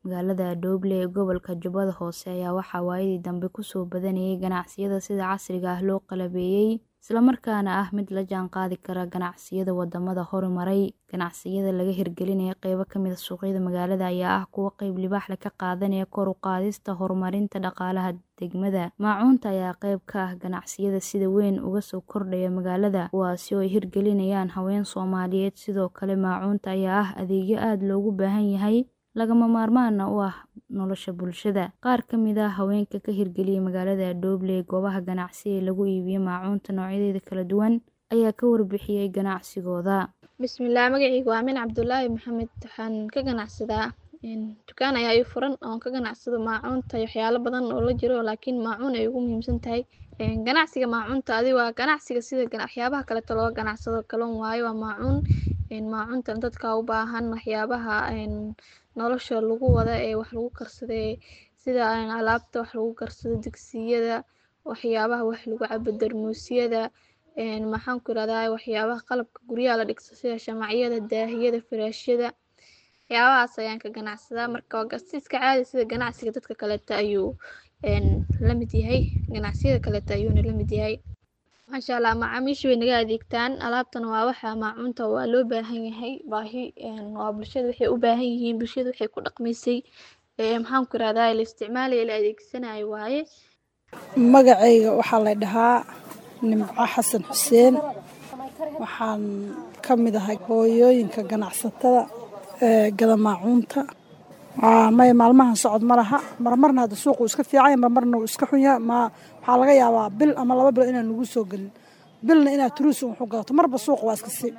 Magaalada Dooble ee gobolka Jubbada Hoose ayaa waxaa waayadii dambe ku soo badanayay ganacsiyada sida casriga ah loo qalabeeyay, isla markaana ah mid la jaan qaadi kara ganacsiyada wadamada horumaray. Ganacsiyada laga hirgelinayo qaybo ka mid ah suuqyada magaalada ayaa ah kuwo qayb libaax leh ka qaadanaya kor u qaadista horumarinta dhaqaalaha degmada. Maacuunta ayaa qayb ka ah ganacsiyada sida weyn uga soo kordhaya magaalada, kuwaasi oo ay hirgelinayaan haween Soomaaliyeed. Sidoo kale, maacuunta ayaa ah adeegyo aad loogu baahan yahay, lagama maarmaanna u ah nolosha bulshada. Qaar ka mid ah haweenka ka hirgeliyay magaalada Dooble goobaha ganacsi ee lagu iibiyo maacuunta noocyadeeda kala duwan ayaa ka warbixiyay ganacsigooda. Bismillah magacayga waa Aamin Cabdulaahi Maxamed waxaan ka ganacsadaa dukaan ayaa ii furan oon ka ganacsado maacuunta iyo waxyaalo badan oo la jiro laakiin maacuun ay ugu muhiimsan tahay ganacsiga maacuunta adi waa ganacsiga sida waxyaabaha kaleeto looga ganacsado kaloon waaye waa maacuun maacuuntan dadka u baahan waxyaabaha nolosha lagu wada ee wax lagu karsado sida alaabta wax lagu karsado digsiyada waxyaabaha wax lagu cabo darmuusyada maxaan ku irahdaa waxyaabaha qalabka guryaha la dhigto sida shamacyada daahiyada firaashyada waxyaabahaas ayaan ka ganacsadaa marka waa iska caadi sida ganacsiga dadka kaleeto ayuu la mid yahay ganacsiyada kaleeto ayuuna la mid yahay maasha Allah macaamiisha way naga adeegtaan alaabtana waa waxa maacuunta waa loo baahan yahay baahi waa bulshada waxay u baahan yihiin bulshada waxay ku dhaqmaysay maxaan ku irahdaa la isticmaalayo la adeegsanayo waaye magacayga waxaa la dhahaa nimco xasan xuseen waxaan ka mid ahay hooyooyinka ganacsatada ee gada maacuunta may maalmahan socod ma laha marmarna hadda suuqu iska fiican marmarna uu iska xun yahay ma waxaa laga yaabaa bil ama laba bilo inaan nagu soo gelin bilna inaad turuusi wuxu gadato marba suuqa waa iska sii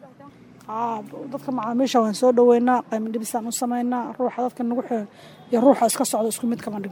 dadka macaamiisha waan soo dhoweynaa qaymo dhibisaan u samaynaa ruuxa dadka nagu xiran iyo ruuxa iska socda isku mid kama dhigo